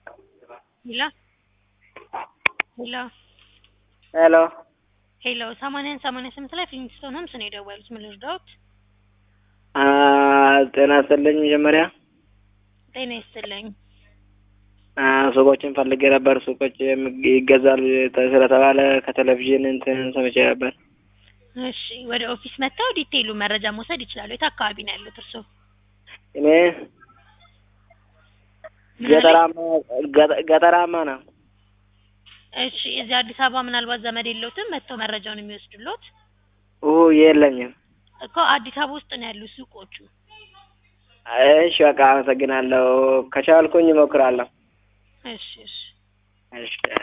ሄሎ ሄሎ ሄሎ ሄሎ ሰማንያን ሰማንያ ስምንት ላይ ፊሊንግስቶን ሆምስ ነው የደወሉት። ምን ልርዳዎት? አ ጤና ይስጥልኝ። መጀመሪያ ጤና ይስጥልኝ። አ ሱቆችን ፈልጌ ነበር። ሱቆች የም- ይገዛሉ ስለተባለ ከቴሌቪዥን እንትን ሰምቼ ነበር። እሺ ወደ ኦፊስ መጥተው ዲቴይሉ መረጃ መውሰድ ይችላሉ። የት አካባቢ ነው ያሉት እርስዎ? እኔ ምን አለኝ? ገጠራማ ገጠ- ገጠራማ ነው። እሺ እዚህ አዲስ አበባ ምናልባት ዘመድ የለውትም መጥተው መረጃውን የሚወስዱሎት? ኡ የለኝም። እኮ አዲስ አበባ ውስጥ ነው ያሉት ሱቆቹ። እሺ በቃ አመሰግናለሁ። ከቻልኩኝ እሞክራለሁ። እሺ እሺ እሺ